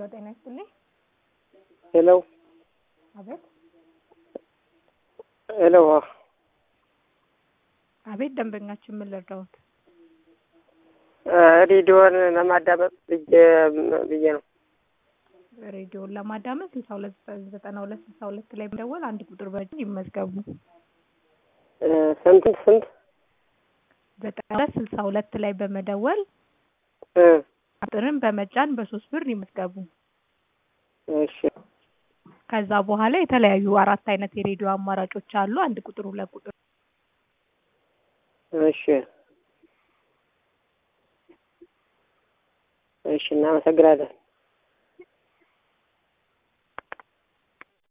ጤና ይስጥልኝ። ሄሎ አቤት ሄሎ አቤት፣ ደንበኛችን ምን ልርዳዎት? ሬዲዮን ለማዳመጥ ብዬ ብዬ ነው። ሬዲዮን ለማዳመጥ ስልሳ ሁለት ዘጠና ሁለት ስልሳ ሁለት ላይ በመደወል አንድ ቁጥር በእጅ ይመዝገቡ። ስንት ስንት ዘጠና ሁለት ስልሳ ሁለት ላይ በመደወል እ ቁጥርን በመጫን በሶስት ብር ይመዝገቡ። እሺ ከዛ በኋላ የተለያዩ አራት አይነት የሬዲዮ አማራጮች አሉ። አንድ ቁጥር፣ ሁለት ቁጥር እሺ እሺ፣ እናመሰግናለን።